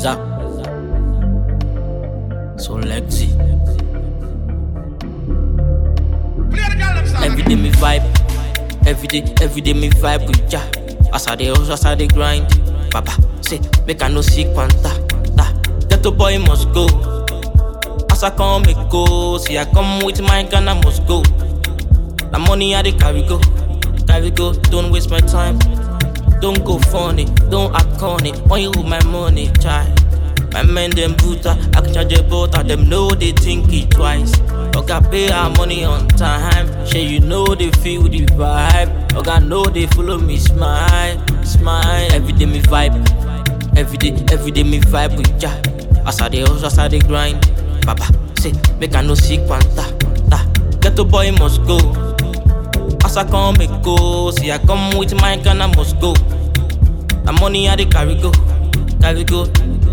Eza. So Lexi. Every day me vibe. Every day, every day me vibe with ya. As I dey hustle, as I dey grind. Papa say make I no sick panta. Ta. Ghetto boy must go. As I come, me go. See I come with my gun, I must go. The money I dey carry go, carry go. Don't waste my time. Don't go funny, don't act corny. When you with my money, try. My men them brutal, I can charge a butter, them know they think it twice. Oga pay our money on time, sure you know they feel the vibe. Oga know they follow me smile, smile. Every day me vibe, every day, every day me vibe with ya. As I dey hustle, as I dey grind. Papa say make I no sick panta, ta. Ghetto boy must go. As I come, me go. See, I come with my gun, I must go. The money I dey carry go, carry go.